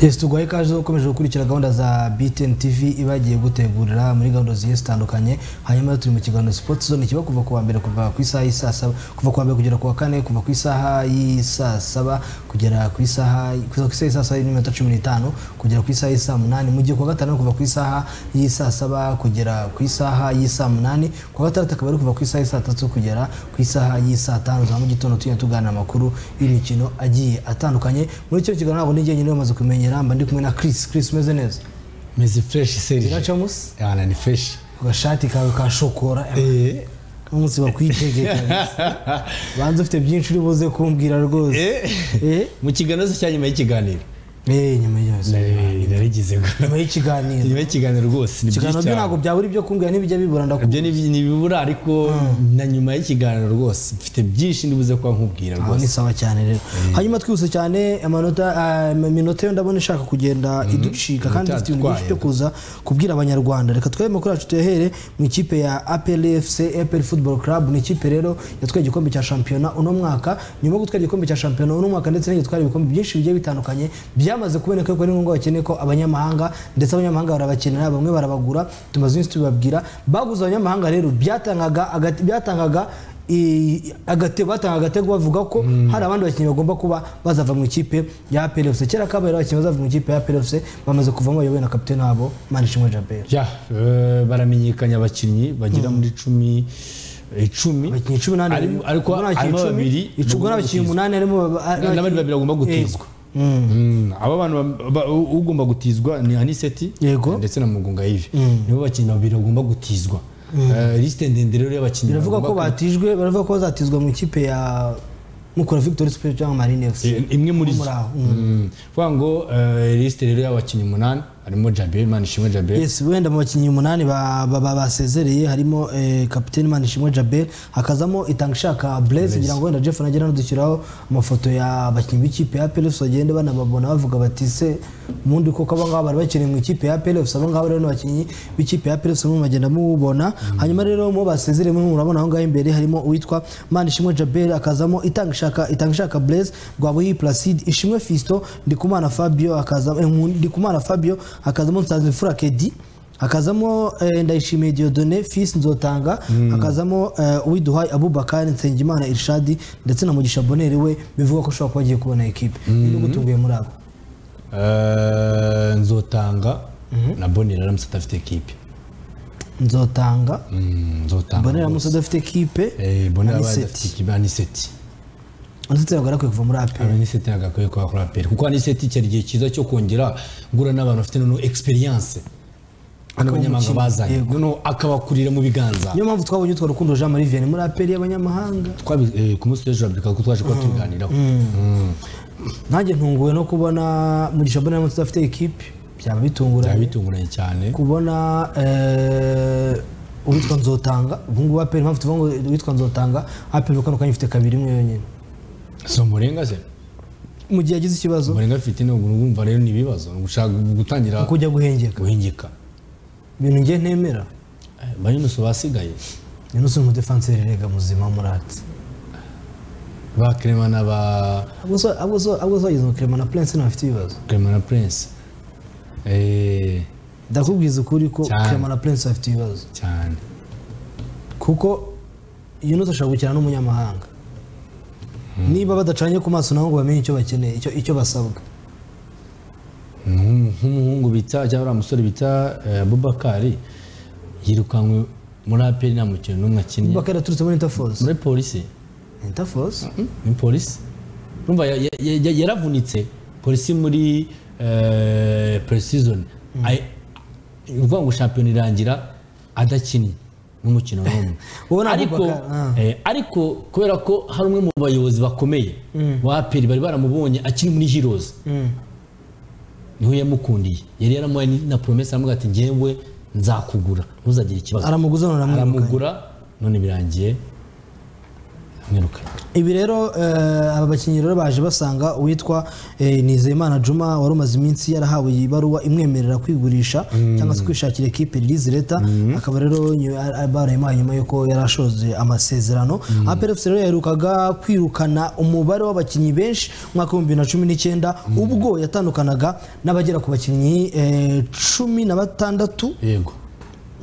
Yes tuguhaye ikaze ukomeje gukurikira gahunda za BTN TV ibagiye gutegurira muri gahunda zigiye zitandukanye hanyuma rero turi mu kiganiro Sport Zone kiba kuva ku wa mbere kuva ku isaha y'i saa saba kuva ku wa mbere kugera ku wa kane kuva ku isaha y'i saa saba kugera ku isaha kuva ku isaha y'i saa saba n'iminota cumi n'itanu kugera ku isaha y'i saa munani mu gihe ku wa gatanu ari kuva ku isaha y'i saa saba kugera ku isaha y'i saa munani ku wa gatandatu akaba ari kuva ku isaha y'i saa tatu kugera ku isaha y'i saa tanu za mu gitondo tugenda tuganira amakuru y'imikino agiye atandukanye muri icyo kiganiro ntabwo nijye nyine bamaze kumenya kumenyera mba ndi kumwe na Chris Chris umeze neza meze fresh serije iracamus yana ni fresh agashati kawe ka shokora eh umunsi bakwitegeka banze ufite byinshi uri buze kumbwira rwose eh mu kiganiro cya nyuma y'ikiganiro eh nyuma y'ibyo narigize nyuma y'ikiganiro nyuma y'ikiganiro rwose ni ikiganiro byo ntabwo byaba ari byo kumbwira n'ibijya bibura ibyo ndakubwira ni ni bibura ariko na nyuma y'ikiganiro rwose mfite byinshi ndibuze kuba nkubwira aho ni rwose sawa cyane rero hanyuma twihuse cyane amanota ah, iminota yo ndabona ishaka kugenda iducika kandi dufite ibintu byinshi byo kuza kubwira abanyarwanda reka twebe amakuru yacu tuyahere mu ikipe ya apl fc apl football club ni ikipe rero yatwaye igikombe cya shampiyona uno mwaka nyuma yo gutwara igikombe cya shampiyona uno mwaka ndetse n'igitwara ibikombe byinshi bigiye bitandukanye byamaze kuboneka ko ari ngombwa bakeneye ko abanyamahanga ndetse abanyamahanga barabakenera bamwe barabagura tumaze iminsi tubibabwira baguze abanyamahanga rero byatangaga agati- byatangaga i- agatego batanga agatego bavuga ko hari abandi bakinnyi bagomba kuba bazava mu ikipe ya PLFC kera kabaye ari abakinnyi bazava mu ikipe ya PLFC bamaze kuvamo bayobowe na kapitene wabo Manishimwe Jabel ya eh, baramenyekanye abakinnyi bagera muri cumi icumi abakinnyi cumi n'abandi Arimo- ariko ubwo n'abakinnyi harimo cumi, babiri icumi bagomba n'abakinnyi umunani harimo ba- ba- n'abandi babiri bagomba gutizwa Mm, aba bantu ba- ba- ugomba gutizwa ni aniseti Yego. ndetse na mugunga yive nibo bakinnyi babiri bagomba gutizwa Eh, lisite ndende rero y'abakinnyi biravuga ko bagomba batijwe baravuga ko bazatizwa mu ikipe ya Mukura Victory Sport cyangwa Marine FC Eh, imwe muri zo muri aho, Mm. kuvuga ngo eh, lisite rero y'abakinnyi umunani harimo jabe manishimwe jabe yes wenda mu bakinnyi umunani ba- ba- ba- basezereye harimo eh, kapiteni manishimwe jabel hakazamo itanga ishaka blaise kugira ngo wenda jeff nagera anadushyiraho amafoto y'abakinnyi b'ikipe ya plfs bagende banababona bavuga bati se ubundi koko abangaba bari bakeneye mu ikipe ya plfs abangaba rero ni abakinnyi b'ikipe ya plfs mugenda mubona hanyuma rero mu basezereye mwe murabona aho ngaho imbere harimo uwitwa manishimwe jabel akazamo itanga ishaka itanga ishaka blaise rwabuhi placide ishimwe fisto ndikumana fabio akazamo eh, Nku- ndikumana fabio akazamo nsanzimfura kedi hakazamo eh, ndayishimiye diodone fils nzotanga hakazamo eh, uwiduhaye abubakari nsengimana irshadi ndetse na mugisha boneri we bivugwa ko ushobora kuba agiye kubona ekipe ni gutuguye muri abo Eh, nzotanga na bonera aramutse adafite ekipe nzotanga Mm, nzotanga bonera aramutse adafite ekipe Eh, bonera abaye Aniseti. adafite ekipe aniseti ndetse ntabwo arakwiye kuva muri ape aniseti ntabwo akwiye kuba kuri aperi kuko aniseti cyari igihe cyiza cyo kongera guhura n'abantu bafite noneho egisperiyanse hano abanyamahanga umukinnyi, bazanye yego. noneho akabakurira mu biganza niyo mpamvu twabonye utwo rukundo jean marie vianney muri apeli y'abanyamahanga Twabi- eh, ku munsi w'ejo urabyibuka ko twaje kuba tubiganiraho Mm. nanjye ntunguwe no kubona mugisha bonera aramutse adafite ekipe byaba byaba bitunguranye bitunguranye cyane kubona eh, uwitwa nzotanga ubu ngubu apeli mpamvu tuvuga ngo uwitwa nzotanga apeli kano kanya ifite kabiri imwe yonyine si umurenga se mu gihe yagize ikibazo umurenga afite ni ubu urumva rero ni ibibazo ni ugushaka gutangira kujya guhengeka guhingika ibintu ngiye ntemera Eh, bayinusu basigaye ni n'usura umudefanseri rega muzima muratse ba kerema na ba abo so abo so abo so bageze mu kirema na prince ntafite ibibazo kerema na prince Eh, ndakubwiza ukuri ko Cyane. kirema na prince afite ibibazo cyane kuko Yunus ashobora gukina n'umunyamahanga niba badacanye ku maso nabo ngo bamenye icyo bakeneye icyo icyo basabwa Nk'umu- nk'umuhungu bita cyangwa uriya musore bita eh, abubakari yirukanwe muri aperi nta mukino n'umwe akinnye bakaba yaturutse muri interforce muri polisi interforce ni polisi urumva ya- ya- ya- ya- yaravunitse polisi muri eh, pre-season Ay- ni ukuvuga ngo shampiyona irangira adakinnye n'umukino n'umwe Wowe na ariko Abubakar, eh, ariko kubera ko hari umwe mu bayobozi bakomeye ba aperi bari baramubonye akiri muri heroes niho yamukundiye yari yaramuhaye na promesa aramuga ati ngewe nzakugura ntuzagire ikibazo aramuguza none aramwirukanye aramugura none birangiye kumwirukana ibi rero eh, aba bakinnyi rero baje basanga uwitwa eh, nizeyimana juma wari umaze iminsi yarahawe iyi baruwa imwemerera kwigurisha cyangwa se kwishakira ekipe ririzi leta akaba rero nyu- a- a- barayimuhaye nyuma y'uko yari ashoje amasezerano aperefusi rero yaherukaga kwirukana umubare w'abakinnyi benshi mu mwaka w'ibihumbi bibiri na cumi n'icyenda ubwo yatandukanaga n'abagera ku bakinnyi eh, cumi na batandatu yego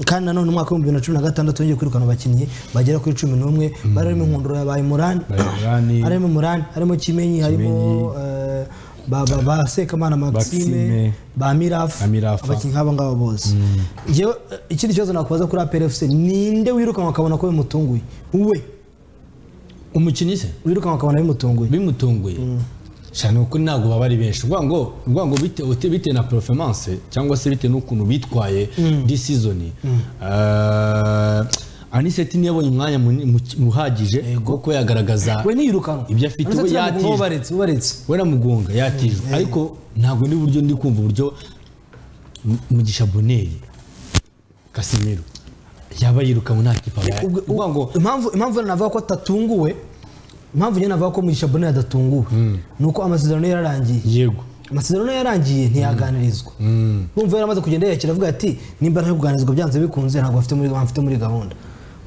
kandi nanone umwaka w'ibihumbi bibiri na cumi na gatandatu yongeye kwirukana abakinnyi bagera kuri cumi n'umwe bari harimo inkundura ya bayimurani Bayimurani. harimo murani harimo kimenyi harimo Kimenyi. eh, ba- ba- ba sekamana maxime Maxime. ba mirafu Ba Mirafa. abakinnyi nk'abo ngabo bose Njyewe, eh, ikindi kibazo nakubaza kuri apr fc ninde wirukanwa akabona ko bimutunguye we umukinnyi se wirukanwa akabona bimutunguye bimutunguye cyane kuko ntabwo baba ari benshi uvuga ngo uvuga ngo bite- uti- bitewe na performance cyangwa se bitewe n'ukuntu bitwaye this season Eh, aniseti niyo yabonye umwanya muni- mu- uhagije wo kuba yagaragaza we niyirukanwa Ibyo afite, we Uretse yatijwe. ko ubaretse ubaretse we mugunga yatijwe ariko ntabwo ni buryo ndi kumva uburyo M- mugisha boneri kasimiro yaba yirukanwe nta kipa abaye. Ubwo- uvuga ngo impamvu impamvu navuga ko atatunguwe impamvu njye navuga ko mugisha bonera adatunguwe ni uko amasezerano ye yararangiye yego amasezerano yarangiye ntiyaganirizwa bumva yaramaze kugenda yakira avuga ati nimba ntari kuganirizwa byanze bikunze ntabwo afite muri mfite muri gahunda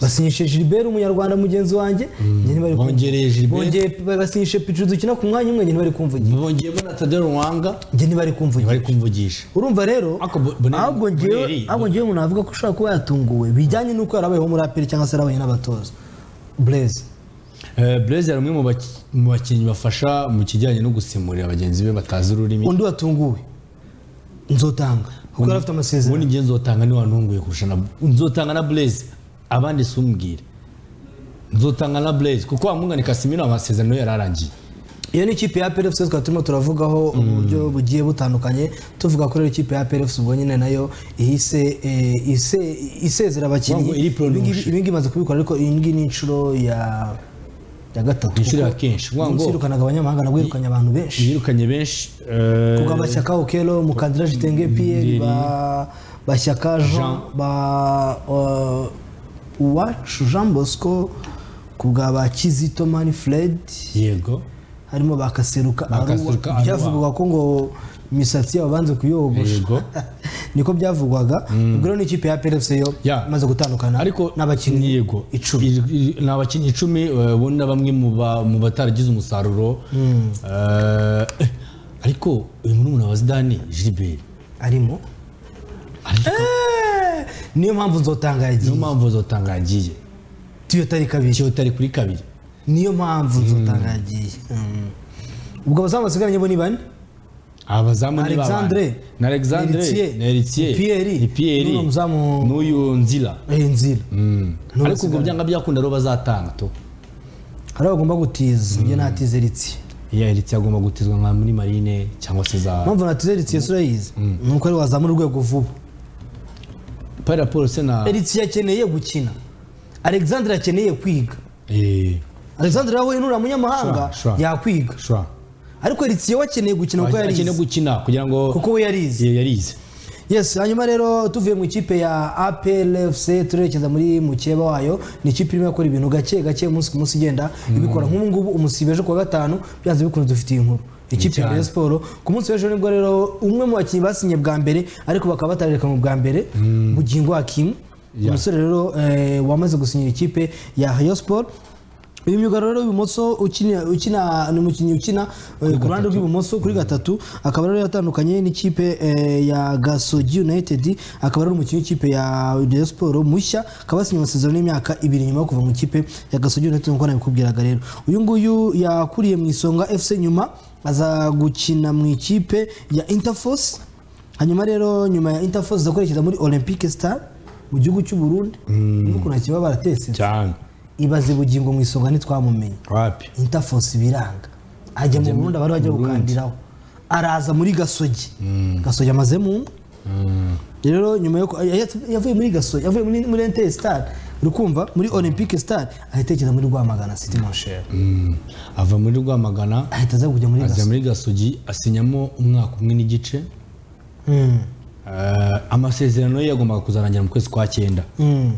basinyishe Gilbert umunyarwanda mugenzi wanjye njye ntibari kumva. Bongereye Gilbert. Bongeye- basinyishe Pichu dukina ku mwanya umwe njye ntibari kumvugira bongeyemo na tadero ruwanga njye ntibari kumvugira ntibari kumvugisha urumva rero Ariko Bo- Boneri- ahubwo ngewe Boneri- ahubwo ngewe umuntu avuga ko ushobora kuba yatunguwe bijyanye n'uko yarabayeho muri aperi cyangwa se yarabaye n'abatoza Blaise Eh, Blaise ari umwe mu baki- mu bakinnyi bafasha mu kijyanye no gusimurira bagenzi be batazi ururimi undi watunguwe nzotanga kuko yari afite amasezerano ubundi njye nzotanga ni wantunguye kurusha na nzotanga na Blaise abandi sumbwire nzotanga na Blaise kuko wamwungane Casemiro amasezerano yari arangiye iyo ni ikipe ya PLFC twari turimo turavugaho uburyo bugiye butandukanye tuvuga ko rero ikipe ya PLFC ubwo nyine nayo ihise eh, ise- isezera abakinnyi Wangwa iri prolonge. Ibingibi- ibingibi imaze kubikora ariko iyi ngiyi ni inshuro ya ya gatatu inshuro ya kenshi uvuga ngo yirukanaga abanyamahanga nabwo yirukanye abantu benshi yirukanye benshi eh, kuko abashyaka okelo mukandira jitenge piyeri ba bashyaka jean Jean. ba uh, uwacu jean bosco ku bwa ba kizito mani fred yego harimo bakaseruka Kaseruka aruwa Arua. byavugwaga ko ngo imisatsi yabo banze kuyogosha yego niko byavugwaga ubwo rero n'ikipe ya PLFC yo Ya. imaze gutandukana ariko n'abakinnyi yego icumi. Ir- ir- ni abakinnyi icumi eh, bo na bamwe mu ba- mu bataragize umusaruro Eh, ariko uyu murumuna wa Zidane Gilbert arimo Eh, niyo mpamvu nzotanga yagiye niyo mpamvu zotanga yagiye tuyotari kabiri ikiyo utari kuri kabiri niyo mpamvu nzotanga yagiye Mm. ubwo abazamu basigaranye bo ni bane aba bazamu ni babana. Alexandre. na alexandre Eritier. na eritier Pierre. ni Pierre. N'uno muzamu- n'uyu nzira Eh, nzira N'uno ariko ubwo byanga byakunda rero bazatanga to hari abagomba gutiza njye natize ritsi iya eritier agomba gutizwa nka muri marine cyangwa se za mpamvu natize ritsi yose urayizi ni uko ari wazamura urwego vuba para paul se na Eritiye akeneye gukina Alexandre akeneye kwiga Eh, Alexandre wowe nura munyamahanga Shwa, shwa. yakwiga shwa ariko Eritiye we akeneye gukina kuko akeneye yarize gukina kugira ngo kuko we yarize Eh, yarize yes hanyuma rero tuvuye mu ikipe ya APLFC turerekeza muri mukeba wayo ni ikipe irimo gukora ibintu gake gake umunsi ku munsi igenda ibikora nk'ubu ngubu umusibe ejo kuwa gatanu byanze bikunze dufitiye inkuru ikipe ya cyane. Rayon Sport ku munsi w'ejo nibwo rero umwe mu bakinnyi basinye bwa mbere ariko bakaba batarereka mu bwa mbere bugingo Hakim Yeah. umusore rero eh, wamaze gusinyira ikipe ya Rayon Sport uyu myugariro rero w'ibumoso ukina ukina ni umukinnyi ukina eh, ku ruhande rw'ibumoso kuri gatatu akaba rero yatandukanye n'ikipe eh, ya Gasogi United akaba ari umukinnyi w'ikipe ya Rayon Sport mushya akaba yasinye amasezerano y'imyaka ibiri nyuma yo kuva mu ikipe ya Gasogi United nk'uko nabikubwiraga rero uyu nguyu yakuriye mu isonga FC nyuma aza gukina mu ikipe ya Interforce hanyuma rero nyuma ya Interforce aza kwerekeza muri Olympique Star mu gihugu cy'u Burundi n'ukuntu akiba baratese cyane ibaze bugingo mu isonga ntitwamumenye wapi interforce biranga ajya mu burundi abari bajya gukandiraho araza muri gasogi gasogi amazemo umwe rero nyuma yo ku- ya- ya- yavuye muri gasogi yavuye muri muri ntr star urukumva muri olympique star ahita yerekeza muri rwamagana city monsheri Mm. ava muri rwamagana ahita aza kujya muri ajya gasogi muri gasogi asinyamo umwaka umwe n'igice Mm. Eh, amasezerano ye yagombaga kuzarangira mu kwezi kwa cyenda Mm.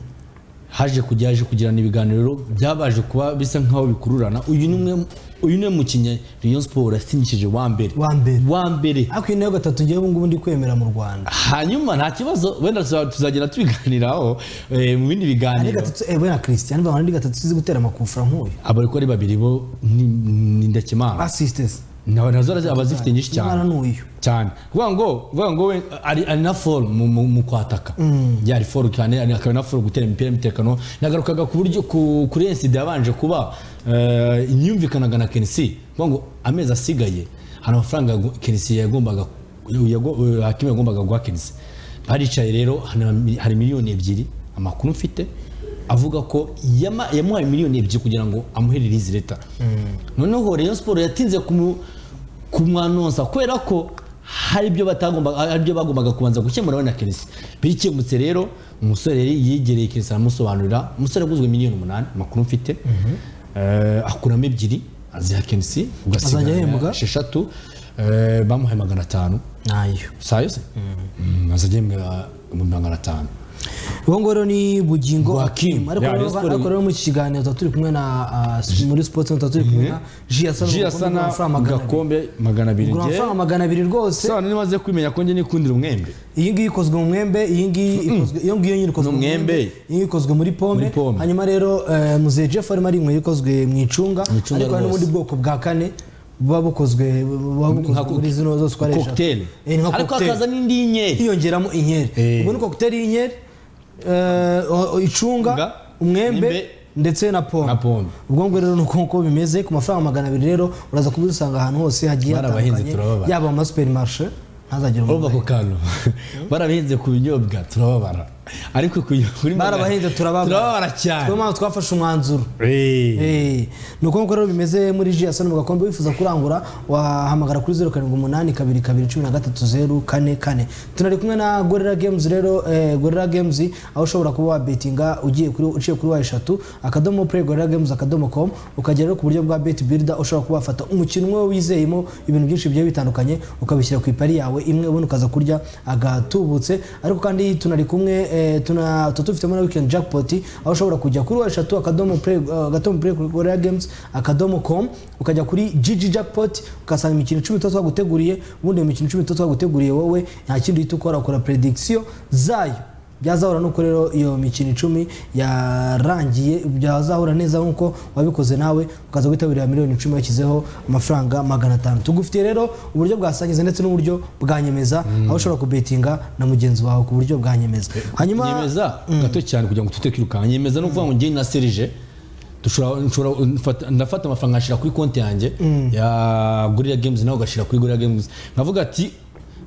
haje kujya haje kugirana ibiganiro byabaje kuba bisa nk'aho bikururana uyu ni umwe uyu ni umwe mu kinya Rayon Sport yasinyishije wa mbere Wa mbere. wa mbere ariko iyi nayo gatatu ngewe ubu ngubu ndi kwemera mu rwanda hanyuma nta kibazo wenda tuza- tuzagenda tubiganiraho eh, mu bindi ari biganiro gatatu ewe na christian bavana ari gatatu tuzi gutera amakufra nk'uyu abariko ari babiri bo ni ni ndakimana assistes Na- nazo arazi- aba azifite nyinshi umwana cyane ni uyu cyane kuvuga ngo kuvuga ngo we ari ari na foru mu, mu, mu kwataka yari foru cyane ari- akaba na foru gutera imipira y'umutekano nagarukaga ku buryo ku, kuri insida yabanje kuba eh, imyumvikanaga na kenisi kuvuga ngo amezi asigaye hari amafaranga yagu- kenisi yagombaga yago- hakimu yagombaga guha kenisi baricaye rero hari- hari miliyoni ebyiri amakuru mfite avuga ko yama- yamuhaye miliyoni ebyiri kugira ngo amuherere izi leta noneho Rayon Sport yatinze kumu- kumwanonsa kubera ko hari ibyo batagombaga hari ibyo bagombaga kubanza gukemura we na Chelsea bikemutse rero umusore yari yegereye Chelsea aramusobanurira umusore aguzwe miliyoni umunani amakuru mfite Eh, akuramo ebyiri aziha Chelsea Azajya ahembwa? esheshatu Eh, bamuhaye magana atanu nayo saa yose Mm, azajya ahembwa magana atanu uwo ngoro ni bugingo Akim. Joachim. ariko Yeah, Rayon rero- Sports- ariko rero mu kiganiro tuba turi kumwe na ah, muri sports tuba turi kumwe na jiasana ji asana gakombe magana abiri ugura ngewe amafaranga magana abiri rwose sano niba aze kwimenya ko njye nikundira umwembe iyi ngiyi ikozwe mu mwembe iyi ngiyi ikozwe iyo ngiyo nyine ikozwe mu N'umwembe. mwembe iyi ngiyi ikozwe muri pome Muri pome. hanyuma rero eh, muzeye jeff arimo ari inkweto ikozwe mu icunga Mu icunga ariko hari rwose. n'ubundi bwoko bwa kane buba bukozwe buba bukozwe co- muri zino zose ukoresha cocktail Eh, ni nka ariko cocktail. hakaza n'indi y'inyeri hiyongeramo inkeri Eh. ubwo ni kokiteri y'inkeri eh, o- o- icunga Nga, umwembe umwembe, ndetse na pome na pome. ubwo ngubwo rero ni uko nguko bimeze ku mafaranga magana abiri rero uraza kubisanga ahantu hose hagiye Barabahinze, hatandukanye turababara. yaba mu masuperimarishe ntazagire umuntu urumva ako kantu barabihinze ku binyobwa turababara ariko ku kuri magana- barabahinze turababara turababara cyane niyo mpamvu twafashe umwanzuro Eh. Eh, ni uko nguko rero bimeze muri jiyaso mu gakombe wifuza kurangura wahamagara kuri zeru karindwi umunani kabiri kabiri cumi na gatatu zeru kane kane tunari kumwe na gorira gemuzi rero eh, gorira gemuzi aho ushobora kuba wabetinga ugiye kuri uciye kuri wa eshatu akadomo play gorira gemuzi akadomo com ukagera rero ku buryo bwa beti birida ushobora kuba wafata umukino umwe wizeyemo ibintu byinshi bigiye bitandukanye ukabishyira ku ipari yawe imwe ubundi ukaza kurya agatubutse ariko kandi tunari kumwe eh, tuna tuba dufitemo na weekend jackpot aho ushobora kujya kuri wa eshatu akadomo play eh, agadomo play kuri gorira games akadomo com ukajya kuri gg jackpot ugasanga imikino icumi tuba twaguteguriye ubundi iyo mikino icumi tuba twaguteguriye wowe nta kindi uhita ukora ukora prediction zayo byazahura nuko rero iyo mikino icumi yarangiye byazahura neza nkuko wabikoze nawe ukaza witabirira miliyoni icumi washyizeho amafaranga magana atanu tugufitiye rero uburyo bwa sangiza ndetse n'uburyo bwa nyemeza aho ushobora kubetinga na mugenzi wawe ku buryo bwa nyemeza hanyuma nyemeza gato cyane kugira ngo tute kwirukanka nyemeza no kuvuga ngo njye na serije dushobora nshobora- mfata- ndafata amafaranga ngashyira kuri konti yanjye ya gorira games nawe ugashyira kuri gorira games nkavuga ati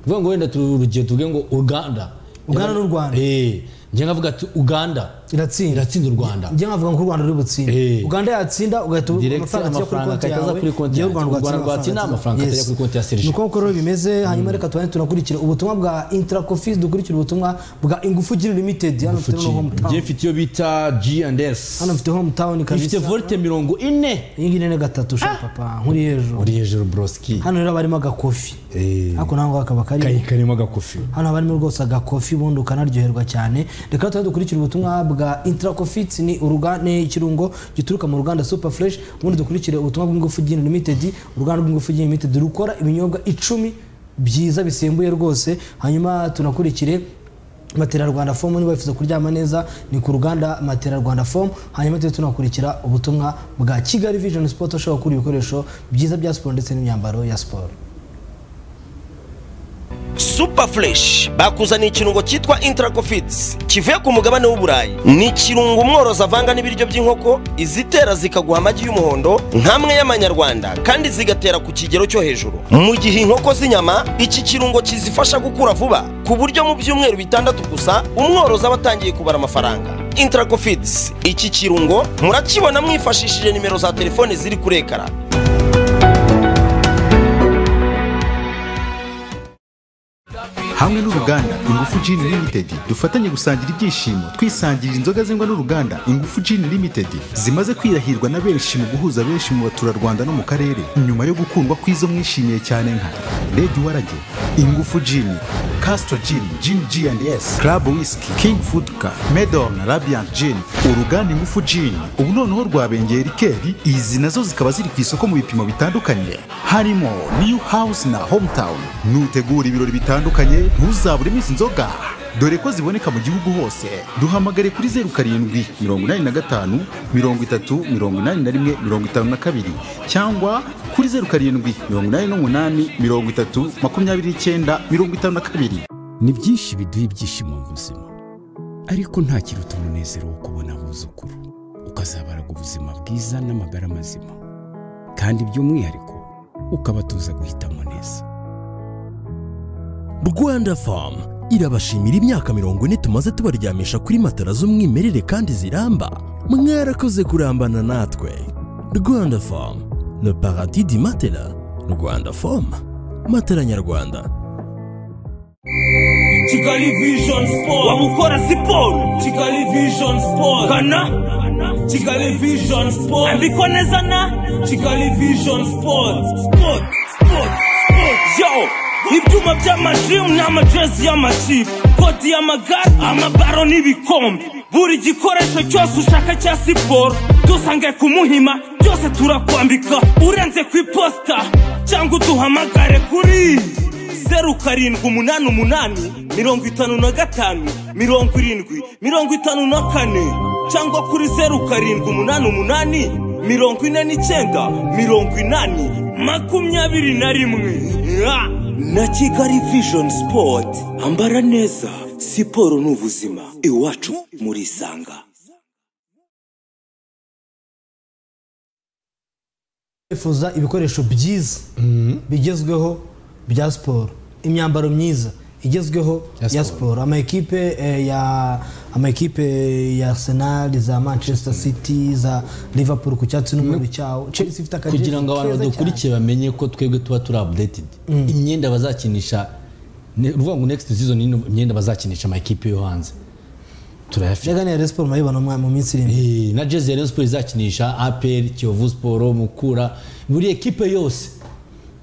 kuvuga ngo wenda tu- urugero tuvuge ngo uganda Uganda n'u Rwanda. Eh, njye nkavuga ati uganda iratsinda iratsinda u rwanda njye nkavuga ngo u rwanda ruri butsinde Eh. uganda yatsinda ugahita Direct amafaranga akajya kuri konti yawe yawe. U Rwanda rwatsinda, amafaranga akajya kuri konti ya Serge. serije uko rero bimeze hanyuma reka tubane tunakurikire ubutumwa bwa interacofice dukurikire ubutumwa bwa ingufu giri limited hano mfite no njye hometown mfite iyo bita g and s hano mfite hometown ifite kabisa volte mirongo ine iyi ngiyi ni na gatatu sha papa nkuri hejuru uri hejuru broski hano rero haba harimo agakofi Eh. ariko nawe kakaba karimo kayikarimo agakofi hano haba harimo rwose agakofi ubundi ukanaryoherwa cyane reka tuba dukurikira ubutumwa bwa intracofites ni uruganda ni ikirungo gituruka mu ruganda super fresh ubundi dukurikire ubutumwa bw'ingufu gin limited uruganda rw'ingufu gin limited rukora ibinyobwa icumi byiza bisembuye rwose hanyuma tunakurikire Matera Rwanda Fomu niba wifuza kuryama neza ni ku ruganda Matera Rwanda Fomu hanyuma tujye tunakurikira ubutumwa bwa Kigali Vision Sport ushobora kugura ibikoresho byiza bya siporo ndetse n'imyambaro ya siporo super fresh bakuzaniye ikirungo cyitwa intracofits kivuye ku mugabane w'uburayi ni ikirungo umworozi avanga n'ibiryo by'inkoko izitera zikaguha amagi y'umuhondo nk'amwe y'amanyarwanda kandi zigatera ku kigero cyo hejuru mu gihe inkoko z'inyama iki kirungo kizifasha gukura vuba ku buryo mu byumweru bitandatu gusa umworozi aba atangiye kubara amafaranga intracofits iki kirungo murakibona mwifashishije nimero za telefone ziri kuri ekara hamwe n'uruganda ingufu gin limited dufatanye gusangira ibyishimo twisangirira inzoga zengwa n'uruganda ingufu gin limited zimaze kwirahirwa na benshi mu guhuza benshi mu baturarwanda no mu karere nyuma yo gukundwa kw'izo mwishimiye cyane nka red warage ingufu gin Castro Gin, Gin G&S, Club Whisky, King Food Car, Medon, Radiant Gin, uruganda ingufu Gin. Ubu noneho rwabengeye rikeri, izi nazo zikaba ziri ku isoko mu bipimo bitandukanye. Harimo New House na Hometown. Nutegura ibirori bitandukanye, ntuzaburemo izi nzoga. Dore ko ziboneka mu gihugu hose. Duhamagare kuri zeru karindwi, mirongo inani na gatanu, mirongo itatu, mirongo inani na rimwe, mirongo itanu na kabiri. Cyangwa kuri zeru karindwi, mirongo inani n'umunani, mirongo itatu, makumyabiri n'icyenda, mirongo itanu na kabiri. ni byinshi biduha ibyishimo mu buzima ariko nta kiruta umunezero wo kubona abuzukuru ukazabaraga ubuzima bwiza n'amagara mazima kandi by'umwihariko ukabatuza guhitamo neza rwanda famu irabashimira imyaka mirongo ine tumaze tubaryamisha kuri matara z'umwimerere kandi ziramba mwarakoze kurambana natwe rwanda famu le paradis di matela rwanda famu matela nyarwanda kigali vision sport bamukora siporo kigali vision sport kana kigali vision sport andikwa neza na kigali vision sport sport sport sport yo ibyuma by'amajim n'amajezi y'amakipe koti y'amagare amabaro n'ibikombe buri gikoresho cyose ushaka cya siporo dusange ku muhima byose turakwambika urenze ku iposita cyangwa uduhamagare kuri zeru karindwi umunani umunani mirongo itanu na gatanu mirongo irindwi mirongo itanu na kane cyangwa kuri zeru karindwi umunani umunani mirongo ine n'icyenda mirongo inani makumyabiri na rimwe Ah! na kigali vision sport ambara neza siporo ni ubuzima iwacu murisanga bifuza ibikoresho byiza bigezweho bya siporo imyambaro myiza igezweho Ya ya siporo. siporo amakipe eh, ya amakipe ya arsenal za manchester city za liverpool ku cyatsi n'umweru cyawo chelsea ifite akajezi kugira ngo abantu keza cyane. badukurikiye bamenye ko twebwe tuba turi updated imyenda bazakinisha ni ukuvuga ngo next season ni imyenda bazakinisha amakipe yo hanze turayafite Jega ni ya Rayon Sports murayibona mu- mu minsi iri imbere Eh, na jezi ya Rayon Sports izakinisha apr kiyovu siporo mukura buri ekipe yose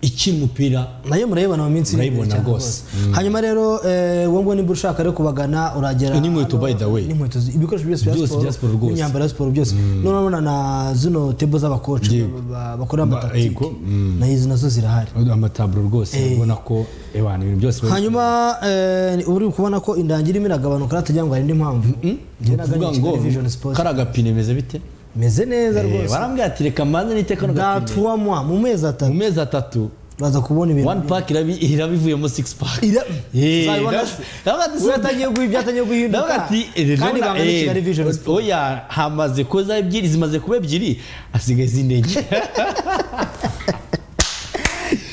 ikina umupira nayo murayibona mu minsi iri imbere Murayibona cyane rwose. rwose. hanyuma rero eh, wowe ngo niba ushaka rero kubagana uragera N'inkweto, by the way. n'inkweto zi- ibikoresho byose bya Byose siporo bya siporo rwose. n'imyambaro ya siporo byose noneho urabona na zino tebo z'abakoci Yego. ba- bakorera Ba- amatakitike yego. na izi nazo zirahari amataburo rwose ubona ko abantu ibintu byose bari- hanyuma eh, ubu uri kubona ko indangira irimo iragabanuka hatagira ngo hari indi mpamvu ni Njye ukuvuga nagannye ngo Kigali Vision Sports. kari agapine bimeze bite meze neza Eh, rwose barambwira ati reka mbanze nite kano gapine datuwamwa mu mezi mu atatu mezi atatu baza kubona one ibintu pack irabi iraba ivuyemo six pack Ira- Eh, Uzabibona ndavuga- se. ndavuga ati- Uyu atangiye guhi- byatangiye guhinduka ndavuga ati eh, kandi Leona, banga ni eh, kigali vision Sport. oya hamaze kuza ebyiri zimaze kuba ebyiri hasigaye izindi enye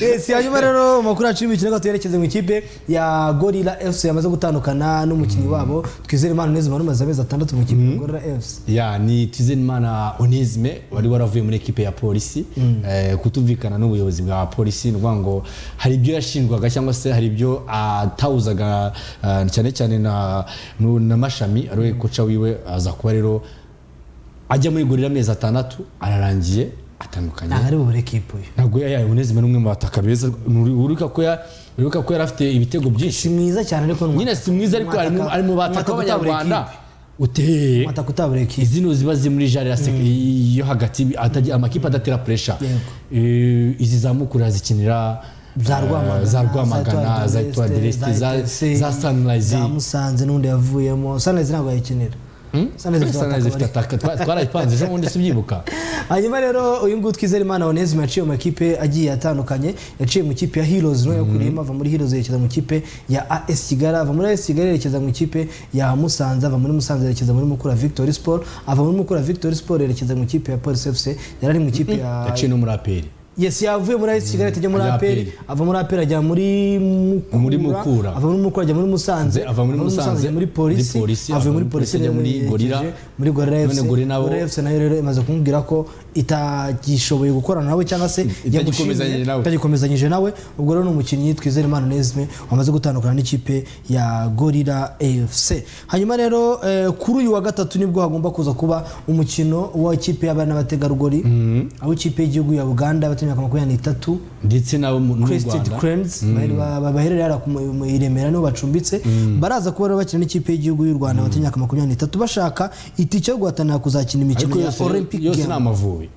Yes, hanyuma rero amakuru yacu y'imikino tuyerekeze mu ikipe ya gorira fc yamaze gutandukana n'umukinnyi wabo twizere imana neza umuntu umaze amezi atandatu mu ikipe ya gorira fc ya ni twizenimana onesime wari waravuye muri ekipe ya polisi eh, kutumvikana n'ubuyobozi bwa polisi ni ukuvuga ngo hari ibyo yashinjwaga cyangwa se hari ibyo atawuzaga ah, cyane cyane na, nu- na mashami ariwe koca wiwe aza kuba rero ajya muri gorira amezi atandatu ararangiye atandukanye ntabwo ari bubure ekipe uyu ntabwo yayaye unezime n'umwe mu bataka beza uribuka ko ya- uribuka ko yari afite ibitego si byinshi mwiza cyane ariko ni nyine si mwiza ariko ari mu- ari mu bataka umwataka utabura b'abanyarwanda ekipe. uteye umwataka utabura ekipe izino ziba ziri muri jari ya sec- yo hagati atagira- amakipe adatera puresha izi za mukura zikinira za eh, rwamagana za rwamagana za etoile de l'Est, za- za sunrise za musanze n'undi yavuyemo sunrise ntabwo yayikinira Sunrise ifite sunrise ifite abataka bari- ataka twa- twarayipanze ejo bundi sibyibuka hanyuma rero uyu nguyu twizere imana onezime yaciye mu makipe agiye atandukanye yaciye mu ikipe ya heroes niyo yakuriyemo ava muri heroes yerekeza mu ikipe ya as kigali ava muri as kigali yerekeza mu ikipe ya musanze ava muri musanze yerekeza muri mukura victory sport ava muri mukura victory sport yerekeza mu ikipe ya police fc yari ari mu ikipe ya yaciye no muri aperi yes yavuye muri as kigali atajya muri Ajya aperi APR. ava muri aperi ajya muri mukura, Muri Mukura. ava muri mukura ajya muri musanze ava muri Musanze, ajya muri polisi muri Polisi, avuye muri polisi ajya muri yerekeje Gorilla. muri gorira None fc Gorilla nabo- Gorilla fc nayo rero imaze kumubwira ko itagishoboye gukorana nawe cyangwa se itagikomezanyije yagushimye, nawe. itagikomezanyije nawe ubwo rero ni umukinnyi twizeyimana nezme wamaze gutandukana n'ikipe ya gorira efuse hanyuma rero eh, kuri uyu wa gatatu nibwo hagomba kuza kuba umukino w'ikipe y'abana n'abategarugori aho ikipe y'igihugu ya uganda bafite imyaka makumyabiri n'itatu ndetse n'abo mu no mu Crested rwanda Cranes bahera- ba- baherereye hariya ku mu- mu i Remera niho bacumbitse baraza kuba rero bakina n'ikipe y'igihugu y'u Rwanda bafite imyaka makumyabiri n'itatu bashaka itike yo guhatanira kuzakina imikino ariko ya yose Olympic yose ni Games. amavubi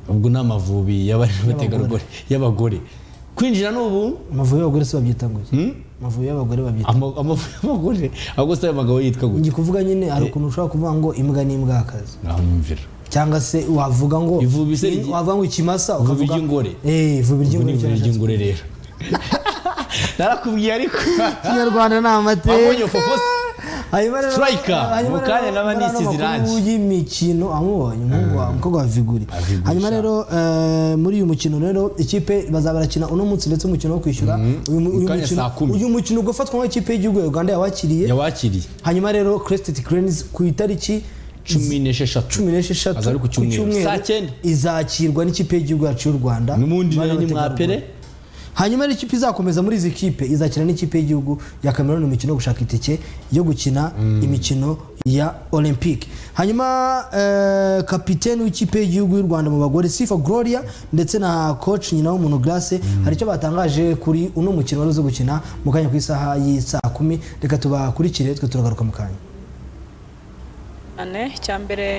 ubwo ni amavubi y'abari n'abategarugori y'abagore kwinjira n'ubu amavubi y'abagore si babyita ngo iki? amavubi y'abagore babyita ama- amavubi y'abagore ahubwo se ayo magabo yitwa gutya ngi kuvuga nyine hari ukuntu ushobora kuvuga ngo imbwa n'imbwakazi naho nyumvira cyangwa se wavuga ngo Ivubi se rigi- wavuga ngo ikimasa Ivubi ukavuga- ry'ingore. Eh, ivubi ubwo ni ry'ingore ibirori cyane. by'ingore rero narakubwiye ariko kinyarwanda ni abonye amateka fofose hanyuma rero Striker, hanyuma mu kanya rero naba muri ano nisize makuru irangi. y'imikino amubonye umuhungu wa umukobwa wa viguri Viguri, hanyuma sha. rero eh, muri uyu mukino rero ikipe bazaba barakina uno munsi ndetse umukino wo kwishyura uyu mu- Mu uyu kanya mukino saa kumi. uyu mukino ugafatwa nk'ikipe y'igihugu ya uganda yawakiriye yawakiriye hanyuma rero crested cranes ku itariki cumi n'esheshatu cumi n'esheshatu Aza ari ku cyumweru. Saa cyenda. izakirwa n'ikipe y'igihugu yacu y'u rwanda n'ubundi Bana ni bategarugori. mwapere hanyuma rero ikipe izakomeza muri izi kipe izakina n'ikipe y'igihugu ya cameroon mu mikino yo gushaka itike yo gukina imikino ya olympic hanyuma eh, kapiteni w'ikipe y'igihugu y'u rwanda mu bagore sifa gloria ndetse na coach nyina w'umuntu grace hari icyo batangaje kuri uno mukino wari uzi gukina mu kanya ku isaha y'isaa kumi reka tubakurikire twe turagaruka mu kanya cyane icyambere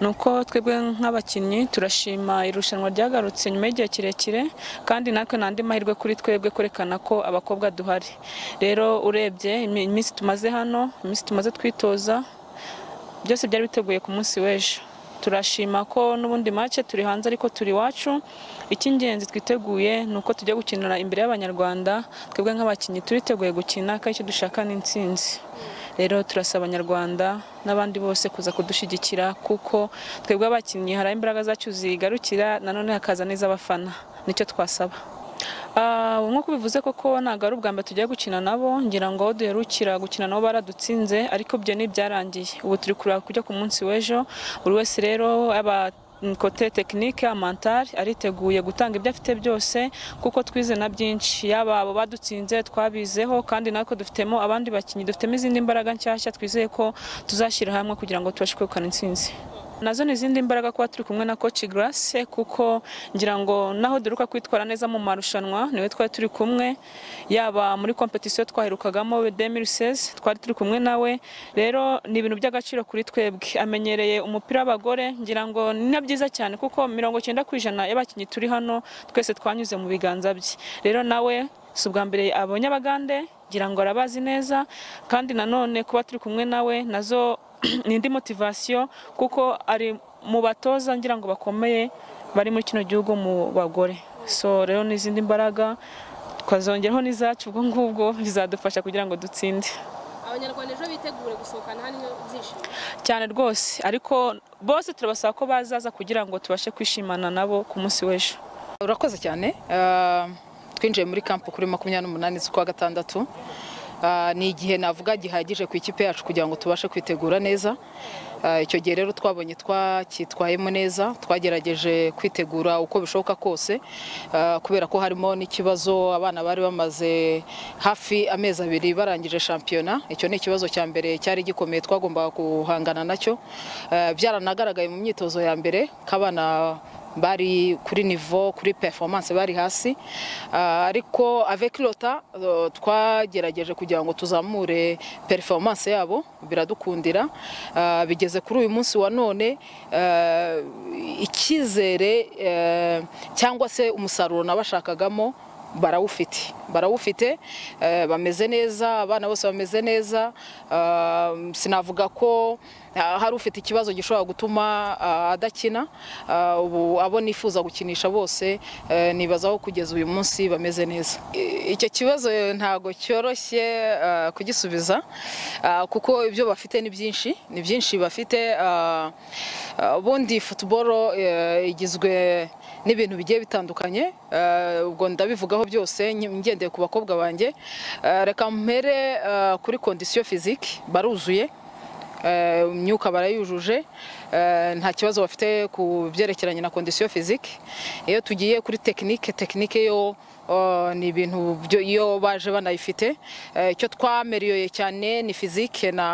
ni uko twebwe nk'abakinnyi turashima irushanwa ryagarutse nyuma y'igihe kirekire kandi natwe ni andi mahirwe kuri twebwe kwerekana ko abakobwa duhari rero urebye imi- iminsi tumaze hano iminsi tumaze twitoza byose byari biteguye ku munsi w'ejo turashima ko n'ubundi make turi hanze ariko turi iwacu icy'ingenzi twiteguye ni uko tujya gukinira imbere y'abanyarwanda twebwe nk'abakinnyi turiteguye gukina kandi icyo dushaka ni intsinzi rero turasaba abanyarwanda n'abandi bose kuza kudushyigikira kuko twebwe abakinnyi hari aho imbaraga zacu zigarukira nanone hakaza n'iz'abafana nicyo twasaba Ah, nk'uko bivuze koko ntabwo ari ubwa mbere tugiye gukina nabo ngira ngo aho duherukira gukina nabo baradutsinze ariko ibyo ntibyarangiye ubu turi kureba kujya ku munsi w'ejo buri wese rero yaba mm, kote tekinike amantari ariteguye gutanga ibyo afite byose kuko twize na byinshi yaba abo badutsinze twabizeho kandi natwe dufitemo abandi bakinnyi dufitemo izindi mbaraga nshyashya twizeye ko tuzashyira hamwe kugira ngo tubashe kwegukana intsinzi nazo ni izindi mbaraga kuba turi kumwe na coach Grace kuko ngira ngo naho duheruka kwitwara neza mu marushanwa niwe twari turi kumwe yaba muri competition twaherukagamo 2016 twari turi kumwe nawe rero ni ibintu by'agaciro kuri twebwe amenyereye umupira w'abagore ngira ngo ni na byiza cyane kuko mirongo cyenda ku ijana y'abakinnyi turi hano twese twanyuze mu biganza bye rero nawe si ubwa mbere abonye abagande ngira ngo arabazi neza kandi nanone kuba turi kumwe nawe nazo ni indi motivasiyo kuko ari mu batoza ngira ngo bakomeye bari muri kino gihugu mu bagore so rero ni izindi mbaraga twazongeraho n'izacu ubwo ngubwo bizadufasha kugira ngo dutsinde abanyarwanda ejo bitegure gusohokana hano byishimo cyane rwose ariko bose turabasaba ko bazaza kugira ngo tubashe kwishimana nabo ku munsi w'ejo urakoze cyane Ah, twinjiye muri kampu kuri makumyabiri n'umunani z'ukwa gatandatu Ah, ni igihe navuga gihagije ku ikipe yacu kugira ngo tubashe kwitegura neza Ah, icyo gihe rero twabonye twakitwayemo neza twagerageje kwitegura uko bishoboka kose Ah, kubera ko harimo n'ikibazo abana bari bamaze hafi amezi abiri barangije shampiyona icyo ni ikibazo cya mbere cyari gikomeye twagombaga guhangana nacyo Ah, byaranagaragaye mu myitozo ya mbere ko abana bari kuri nivo kuri performance bari hasi Ah, ariko avec lota eh, twagerageje kugira ngo tuzamure performance yabo biradukundira Ah, bigeze kuri uyu munsi wa none eh, icyizere eh, cyangwa se umusaruro nabashakagamo barawufite barawufite eh, bameze neza abana bose bameze neza Ah, sinavuga ko ah, hari ufite ikibazo gishobora gutuma ah, adakina Ah, ubu abo nifuza gukinisha bose eh, nibazaho kugeza uyu munsi bameze neza I- icyo kibazo ntabwo cyoroshye ah, kugisubiza ah, kuko ibyo bafite ni byinshi ni byinshi bafite ah, ah, ubundi futuboro eh, igizwe n'ibintu bigiye bitandukanye eh, ubwo ndabivugaho byose nge- ngendeye ku bakobwa banjye Eh, reka mpere eh, kuri kondisiyo fiziki baruzuye Eh, imyuka barayujuje Eh, nta kibazo bafite ku byerekeranye na kondisiyo fizike iyo tugiye kuri tekinike tekinike yo oh, ni ibintu byo- iyo baje banayifite Eh, icyo twamereye cyane ni fizike na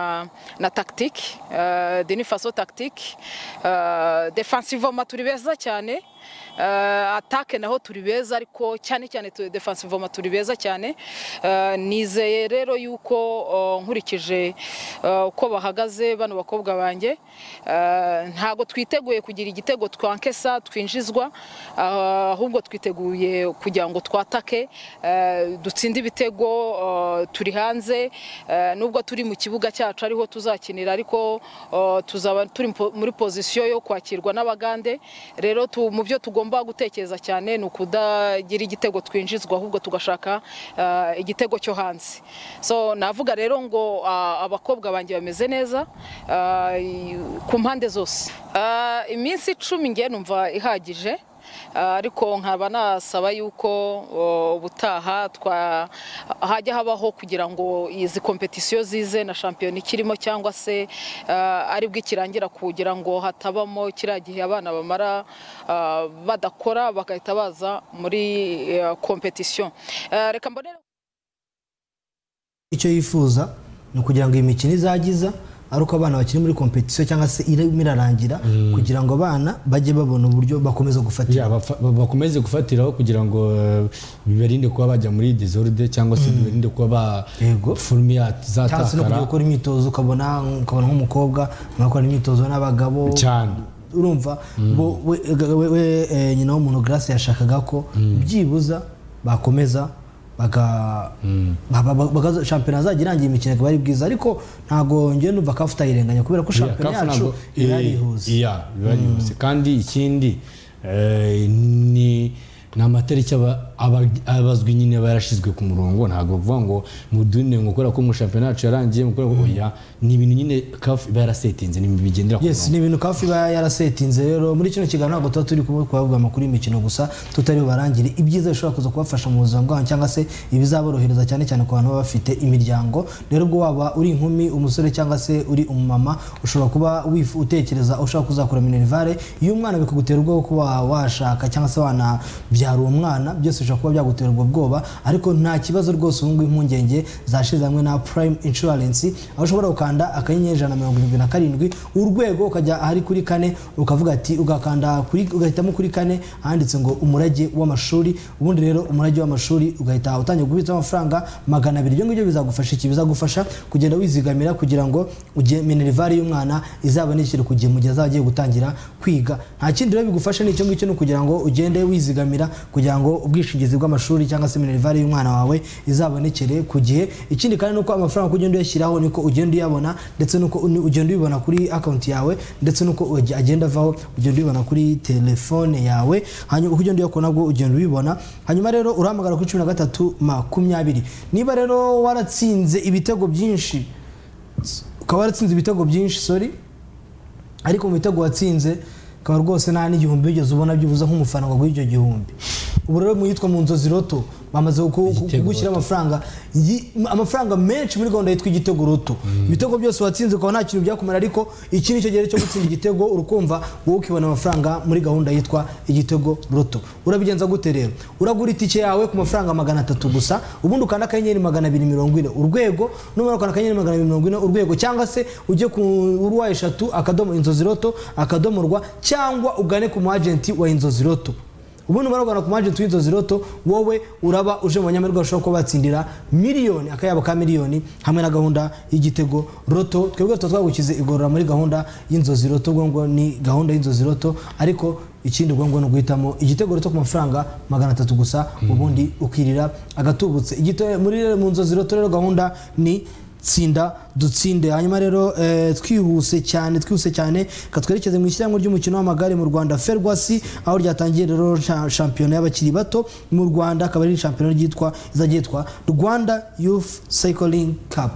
na tagitike denifaso tagitike defansivoma turi beza cyane Eh, atake naho turi beza ariko cyane cyane tu- defensive voma turi beza cyane Eh, nizeye rero yuko oh, nkurikije eh, uko bahagaze bano bakobwa banjye eh, ntago twiteguye kugira igitego twankesa twinjizwa ah, ahubwo twiteguye kugira ngo twatake eh, dutsinde ibitego eh, turi hanze eh, nubwo turi mu kibuga cyacu ariho tuzakinira ariko eh, tuzaba turi mu po- muri pozisiyo yo kwakirwa n'abagande rero tu- mu byo tugomba gutekereza cyane ni ukudagira igitego twinjizwa ahubwo tugashaka eh, igitego cyo hanze so navuga rero ngo ah, abakobwa banjye bameze neza ah, i- ku mpande zose Ah, iminsi icumi nge numva ihagije Ah, ariko nkaba nasaba yuko oh, ubutaha twa hajya habaho kugira ngo izi kompetisiyo zize na shampiyona ikirimo cyangwa se ah, aribwo ikirangira kugira ngo hatabamo kiriya gihe abana bamara ah, badakora bagahita baza muri eh, kompetisiyo Ah, reka mbonere icyo yifuza ni ukugira ngo iyi mikino izagiza ari uko abana bakiri muri kompetisiyo cyangwa se irimo irarangira kugira ngo abana bajye babona uburyo bakomeza gufatira Ya, bafa- ba- bakomeze gufatiraho kugira ngo eh, bibarinde kuba bajya muri desorde cyangwa se bibarinde kuba ba Yego. forume cyangwa se no kujya zatakara gukora imyitozo ukabona ukabona nk'umukobwa mwakora imyitozo n'abagabo cyane urumva bo- we- we- we- eh, nyina w'umuntu grace yashakaga ko byibuza bakomeza baga- ba- ba- baga- shampiyona azajya irangira imikino ikaba ari bwiza ariko ntabwo njye numva kafu utayirenganya kubera ko shampiyona Kafu yacu ntabwo- iba eh, yarihuse iya, iba yarihuse. kandi ikindi eh, ni ni amatariki aba- aba- abazwi nyine aba yarashyizwe ku murongo ntabwo kuvuga ngo mudune ngo kubera ko mu shampiyona yacu yarangiye mukora ngo oya ni ibintu nyine kafu iba yarasetinze ni ibintu bigendera ku yes ni ibintu kafu iba yarasetinze rero muri kino kiganiro ntabwo tuba turi kuba twavuga amakuru y'imikino gusa tutari bubarangire ibyiza bishobora kuza kubafasha mu buzima bwabo cyangwa se ibizaborohereza cyane cyane ku bantu baba bafite imiryango rero ubwo waba uri inkumi umusore cyangwa se uri umumama ushobora kuba wifu- utekereza ushaka kuzakora minerivare iyo umwana bikagutera ubwoba ko kuba washaka cyangwa se wanabyara uwo mwana byose bishobora kuba byagutera ubwo bwoba ariko nta kibazo rwose ubu ngubu impungenge zashize hamwe na prime insurance aho ushobora gukanda akanyenyeri ijana na mirongo irindwi na karindwi urwego ukajya ahari kuri kane ukavuga ati ugakanda kuri- ugahitamo kuri kane ahanditse ngo umurage w'amashuri ubundi rero umurage w'amashuri ugahita utangira kubitsa amafaranga magana abiri ibyo ngibyo bizagufasha iki bizagufasha kugenda wizigamira kugira ngo ujye minerivare y'umwana izabonekerwe ku gihe mu gihe azaba agiye gutangira kwiga nta kindi rero bigufasha ni icyo ngicyo ni ukugira ngo ugende wizigamira kugira ngo ubwishingizi bw'amashuri cyangwa se minerivare y'umwana wawe izabonekere ku gihe ikindi kandi nuko amafaranga uko ugenda uyashyiraho niko ugenda uyabona ndetse nuko uni- ugenda uyibona kuri akawunti yawe ndetse nuko uge- agenda avaho ugenda uyibona kuri telefone yawe hanyuma uko ugenda uyakora nabwo ugenda ubibona hanyuma rero urahamagara kuri cumi na gatatu makumyabiri niba rero waratsinze ibitego byinshi ukaba waratsinze ibitego byinshi sorry ariko mu bitego watsinze ukaba rwose nta n'igihumbi wigeze ubona byibuze nk'umufana ngo aguhe icyo gihumbi ubu rero mu yitwa mu nzozi roto bamaze ku- ku- Igitego kugushyira roto. amafaranga yi- amafaranga menshi muri gahunda yitwa igitego roto ibitego byose watsinze ukaba nta kintu byakumara ariko iki ni cyo gihe cyo gutsinda igitego urukumva wowe ukibona amafaranga muri gahunda yitwa igitego roto urabigenza gute rero uragura itike yawe ku mafaranga magana atatu gusa ubundi ukanda akanyenyeri magana abiri mirongo ine urwego numero ukanda akanyenyeri magana abiri mirongo ine urwego cyangwa se ujye ku urwa eshatu akadomo inzozi roto akadomo rwa cyangwa ugane ku mu agenti wa inzozi roto ubundi umara ugana ku majenti w'inzozi roto wowe uraba uje mu banyamerika bashobora kuba batsindira miliyoni akayabo ka miliyoni hamwe na gahunda y'igitego roto twebwe tuba twagukize igorora muri gahunda y'inzozi roto ubwo ngo ni gahunda y'inzozi roto ariko ikindi ubwo ngo ni uguhitamo igitego roto ku mafaranga magana atatu gusa ubundi ukirira agatubutse Igite- muri mu nzozi roto rero gahunda ni tsinda dutsinde hanyuma rero eh, twihuse cyane twihuse cyane katwerekeze mu ishyirahamwe ry'umukino w'amagare mu rwanda ferwasi aho ryatangiye rero sha- shampiyona y'abakiri bato mu rwanda akaba ari shampiyona ryitwa izajya yitwa rwanda youth cycling cup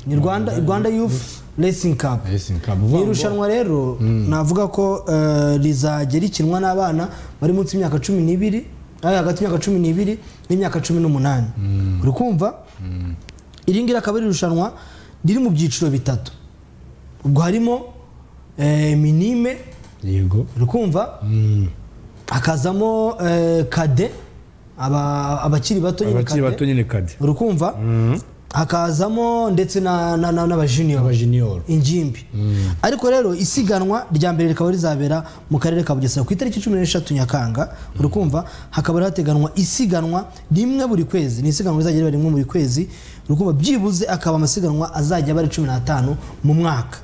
ni rwanda rwanda youth racing cup Racing Cup, ni vuga ngo- irushanwa rero navuga ko eh, rizajya rikinwa n'abana bari munsi y'imyaka cumi n'ibiri ay, hagati y'imyaka cumi n'ibiri n'imyaka cumi n'umunani uri kumva iri ngiri akaba ari irushanwa riri mu byiciro bitatu ubwo harimo eh, minime yego uri kumva hakazamo eh, kade aba- abakiri bato nyine abakiri kade. bato nyine kade uri kumva hakazamo ndetse na- na- na- n'abajuniyo abajiniyoro ingimbi ariko rero isiganwa rya mbere rikaba rizabera mu karere ka bugesera ku itariki cumi n'eshatu nyakanga uri kumva hakaba hateganwa isiganwa rimwe buri kwezi ni isiganwa rizajya riba rimwe buri kwezi uri kumva byibuze akaba amasiganwa azajya aba ari cumi n'atanu mu mwaka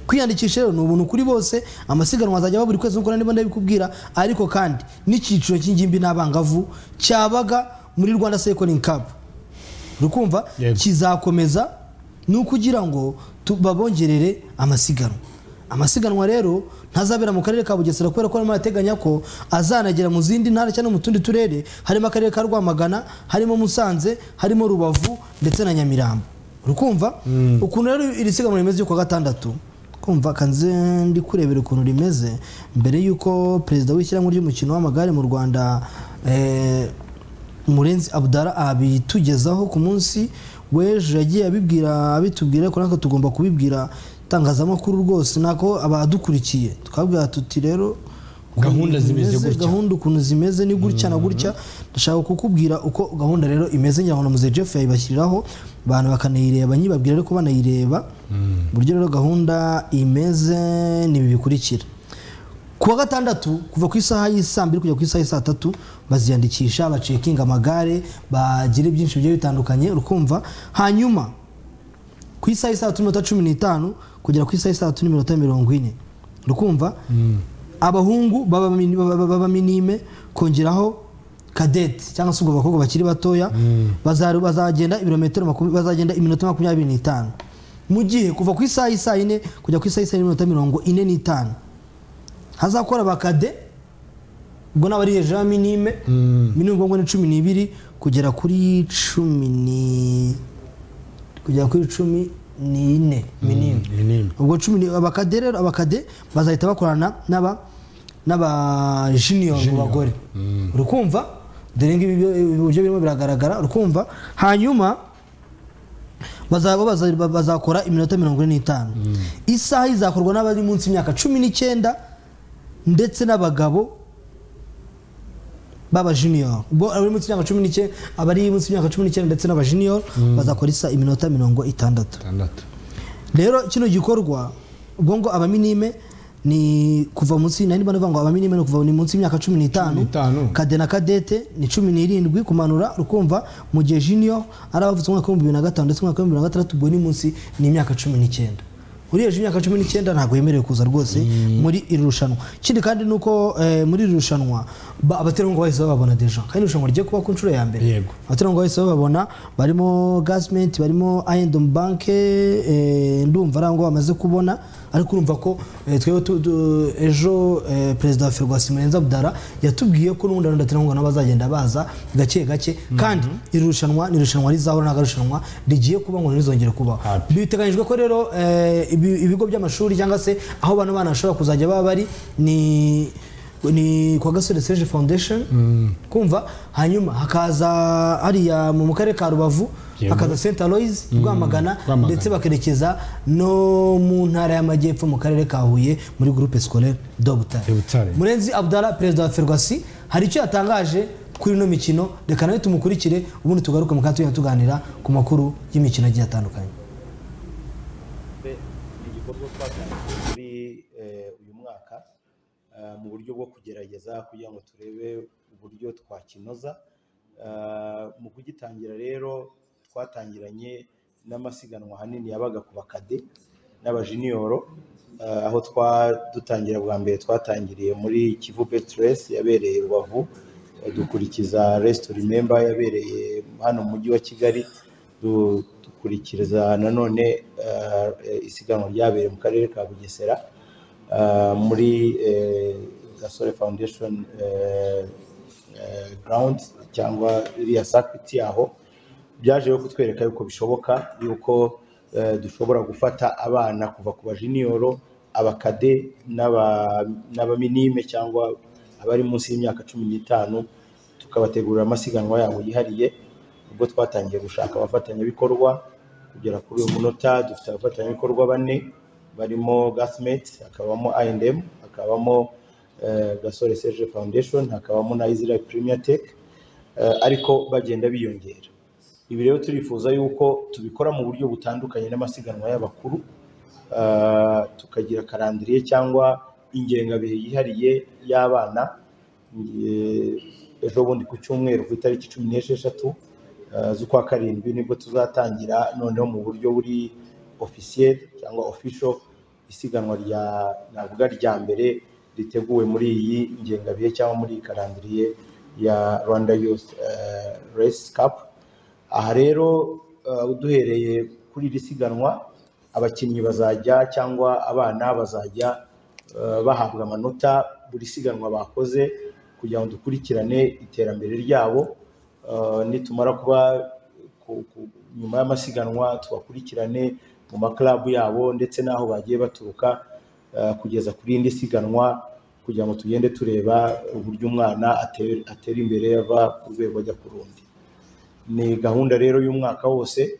kwiyandikisha rero ni ubuntu kuri bose amasiganwa azajya aba buri kwezi nk'uko niba ndabikubwira ariko kandi n'icyiciro cy'ingimbi n'abangavu cyabaga muri rwanda sekoringi kapu rukumva Yego. kizakomeza ni ukugira ngo tu- babongerere amasiganwa amasiganwa rero ntazabera mu karere ka bugesera kubera ko barimo barateganya ko azanagera mu zindi ntara cyangwa mu tundi turere harimo akarere ka rwamagana harimo musanze harimo rubavu ndetse na nyamirambo rukumva ukuntu rero iri siganwa rimeze ryo kuwa gatandatu kumva kanze ndi kurebera ukuntu rimeze mbere y'uko perezida w'ishyirahamwe ry'umukino w'amagare mu rwanda eh, murenzi abudara abitugezaho ku munsi w'ejo yagiye abibwira abitubwira ariko natwe tugomba kubibwira itangazamakuru rwose nako abadukurikiye twabwira tuti rero ukuntu Gahunda ibintu zimeze bimeze, gutya. gahunda ukuntu zimeze ni gutya na gutya ndashaka kukubwira uko gahunda rero imeze ngira ngo na muzehe jeff yayibashyiriraho abantu bakanayireba nyibabwira ariko banayireba uburyo rero gahunda imeze ni ibi bikurikira kuwa gatandatu kuva ku isaha y'i saa mbiri kugera ku isaha y'i saa tatu baziyandikisha bacekinga amagare bagira byinshi bigiye bitandukanye urukumva hanyuma ku isaha y'i saa tatu n'iminota cumi n'itanu kugera ku isaha y'i saa tatu n'iminota mirongo ine urukumva abahungu baba mini- baba- baba- baba minime kongeraho kadeti cyangwa se ubwo bakobwa bakiri batoya bazaru- bazagenda ibirometero makumya- bazagenda iminota makumyabiri n'itanu mu gihe kuva ku isaha y'i saa yine kujya ku isaha y'i saa yine n'iminota mirongo ine n'itanu hazakora abakade ubwo naba ari hejuru ya minime minime ubwo ni cumi n'ibiri kugera kuri cumi ni kugera kuri cumi n'ine minime minime. ubwo cumi ni abakade rero abakade bazahita bakorana n'aba n'aba junior mu bagore uri kumva dore ngibi byo- ibi buryo birimo biragaragara uri kumva hanyuma bazaba baza- ba- bazakora iminota mirongo ine n'itanu isaha izakorwa n'abari munsi y'imyaka cumi n'icyenda ndetse n'abagabo b'abajunior bo abari munsi y'imyaka cumi n'icyenda abari munsi y'imyaka cumi n'icyenda ndetse n'abajunior bazakora isa iminota mirongo itandatu atandatu rero kino gikorwa ubwo ngo abaminime ni kuva munsi nari mba ndavuga ngo abaminime ni kuva ni munsi y'imyaka cumi n'itanu n'itanu. kade na kadete ni cumi n'irindwi kumanura ukumva mu gihe junior ari abavutse umwaka w'ibihumbi bibiri na gatanu ndetse umwaka w'ibihumbi bibiri na gatandatu ubwo ni munsi ni imyaka cumi n'icyenda uri hejuru y'imyaka cumi n'icyenda ntabwo yemerewe kuza rwose muri iri rushanwa ikindi kandi ni uko eh, muri iri rushanwa ba- abaterankunga bahise bababona deja kandi irushanwa rigiye kuba ku nshuro ya mbere Yego. abaterankunga bahise bababona barimo gasment barimo ayendom banke ndumva ari aho ngaho bamaze kubona ariko urumva ko eh, twebwe tu- tu- ejo eh, perezida wa ferwasi murenzi abdara yatubwiye ko n'ubundi abandi baterankunga nabo bazagenda baza gake gake kandi iri rushanwa ni irushanwa rizahora ntabwo ari irushanwa rigiye kuba ngo ntirizongere kubaho Happy. biteganyijwe ko rero eh, ibi- ibigo by'amashuri cyangwa se aho bano bana bashobora kuzajya baba bari ni ni kwa gasore seje foundation kumva hanyuma hakaza hariya mu mu karere ka rubavu Yego. hakaza st aloys rwamagana Rwamagana. ndetse bakerekeza no mu ntara y'amajyepfo mu karere ka huye muri groupe scolaire de De Butare. butare murenzi abdara perezida wa ferwasi hari icyo yatangaje kuri ino mikino reka nawe tumukurikire ubundi tugaruke mu kanya tugenda tuganira ku makuru y'imikino agiye atandukanye ni igikorwa twatangije muri eh, uyu mwaka eh, mu buryo bwo kugerageza kugira ngo turebe uburyo twakinoza Eh, mu kugitangira rero twatangiranye n'amasiganwa ahanini yabaga ku bakade n'abajiniyoro eh, aho twa dutangira bwa mbere twatangiriye muri kivu betiresi yabereye rubavu eh, dukurikiza resito rimemba yabereye hano mu mujyi wa kigali du- dukurikiza nanone eh, eh, isiganwa ryabereye mu karere ka bugesera eh, muri eh, gasore foundation eh, eh, ground cyangwa iriya sakiti yaho byaje rero kutwereka yuko bishoboka yuko eh, dushobora gufata abana kuva ku bajiniyoro abakade n'aba- n'abaminime cyangwa abari munsi y'imyaka cumi n'itanu tukabategurira amasiganwa yabo yihariye ubwo twatangiye gushaka abafatanyabikorwa kugera kuri uyu munota dufite abafatanyabikorwa bane barimo gasimeti hakabamo ayendemu hakabamo eh, gasore serge foundation hakabamo na israel premier tech eh, ariko bagenda biyongera ibi rero turifuza yuko tubikora mu buryo butandukanye n'amasiganwa y'abakuru Ah, tukagira karandiriye cyangwa ingengabihe yihariye y'abana Eh, ejo bundi ku cyumweru ku itariki cumi n'esheshatu ah, z'ukwa karindwi nibwo tuzatangira noneho mu buryo buri ofisiyeri cyangwa ofisho isiganwa rya navuga rya mbere riteguwe muri iyi ngengabihe cyangwa muri iyi karandiriye ya rwanda youth eh, race cup aha rero eh, duhereye kuri iri siganwa abakinnyi bazajya cyangwa abana bazajya eh, bahabwa amanota buri siganwa bakoze kugira ngo dukurikirane iterambere ryabo Eh, nitumara kuba ku- ku- nyuma y'amasiganwa tubakurikirane mu makarabu yabo ndetse n'aho bagiye baturuka eh, kugeza kuri indi siganwa kugira ngo tugende tureba uburyo umwana ate- atera imbere ava ku rwego ajya ku rundi ni gahunda rero y'umwaka wose